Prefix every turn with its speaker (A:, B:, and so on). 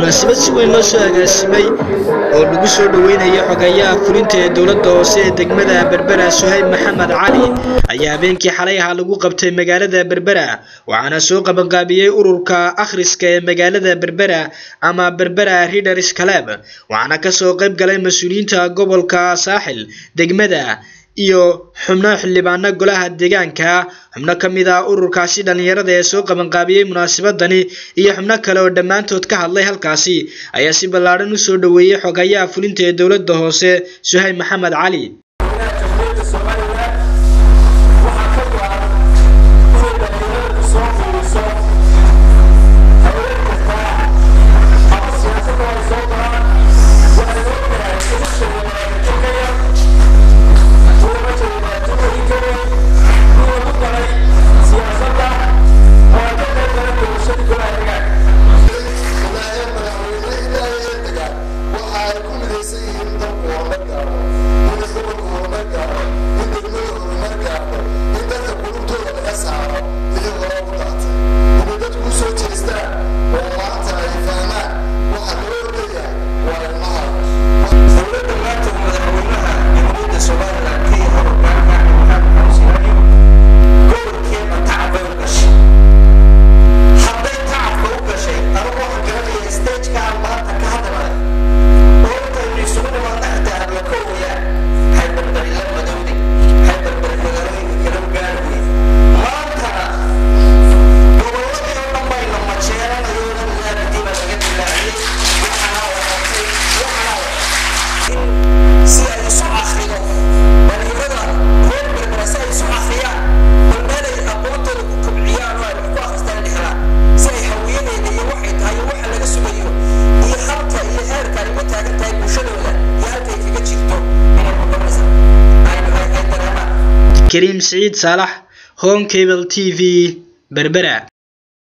A: munaasabad si weyn loo soo agaasimay oo lagu soo dhoweynayo xogayaha fulinta ee dowladda hoose ee degmada berbera suhayb maxamed cali ayaa habeenkii xalay ahaa lagu qabtay magaalada berbera waxaana soo qabanqaabiyey ururka akhriska ee magaalada berbera ama berbera readers club waxaana kasoo qayb galay mas-uuliyiinta gobolka saaxil degmada iyo xubno xildhibaano golaha deegaanka xubno ka mid ah ururkaasi dhallinyarada ee soo qabanqaabiyey munaasabadani iyo xubno kale oo dhammaantood ka hadlay halkaasi ayaa si ballaadhan u soo dhoweeyey xogayaha fulinta ee dowladda hoose suhayb maxamed cali كريم سعيد صالح هون كيبل تي في بربرة